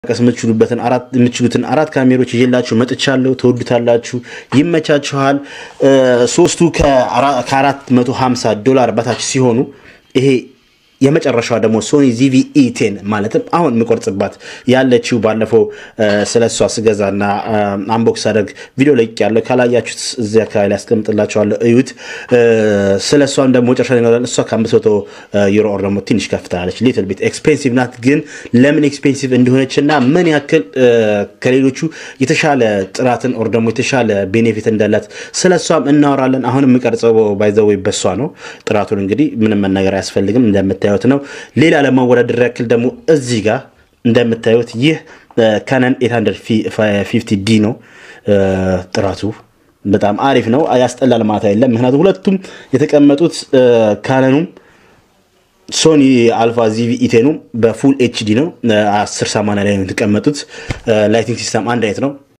ቀስ የምትችሉትን አራት ካሜሮች ይዤላችሁ መጥቻለሁ። ተወዱታላችሁ፣ ይመቻችኋል። ሶስቱ ከ450 ዶላር በታች ሲሆኑ ይሄ የመጨረሻዋ ደግሞ ሶኒ ዚቪኢ ቴን ማለትም አሁን የምቆርጽባት ያለችው ባለፈው ስለ እሷ ስገዛና አንቦክስ አደርግ ቪዲዮ ለቅ ያለው ካላያችሁት እዚህ አካባቢ ላይ ያስቀምጥላቸዋለሁ፣ እዩት። ስለ እሷም ደግሞ መጨረሻ ይኖራል። እሷ ከአምስት መቶ ዩሮ ኦር ደግሞ ትንሽ ከፍታለች። ሊትል ቤት ኤክስፔንሲቭ ናት። ግን ለምን ኤክስፔንሲቭ እንደሆነች እና ምን ያክል ከሌሎቹ የተሻለ ጥራትን ኦር ደግሞ የተሻለ ቤኔፊት እንዳላት ስለ እሷም እናወራለን። አሁን የምቀርጸው ባይዘወይ በሷ ነው። ጥራቱን እንግዲህ ምንም መናገር አያስፈልግም እንደምታዩት ነው። ሌላ ለማወዳደር ያክል ደግሞ እዚህ ጋር እንደምታዩት ይህ ካነን 850 ዲ ነው። ጥራቱ በጣም አሪፍ ነው። ያስጠላል ማለት አይደለም። ምክንያቱም ሁለቱም የተቀመጡት ካነኑም ሶኒ አልፋ ዚቪ ኢቴኑ በፉል ኤችዲ ነው። 1080 ላይ ነው የተቀመጡት። ላይቲንግ ሲስተም አንድ አይነት ነው።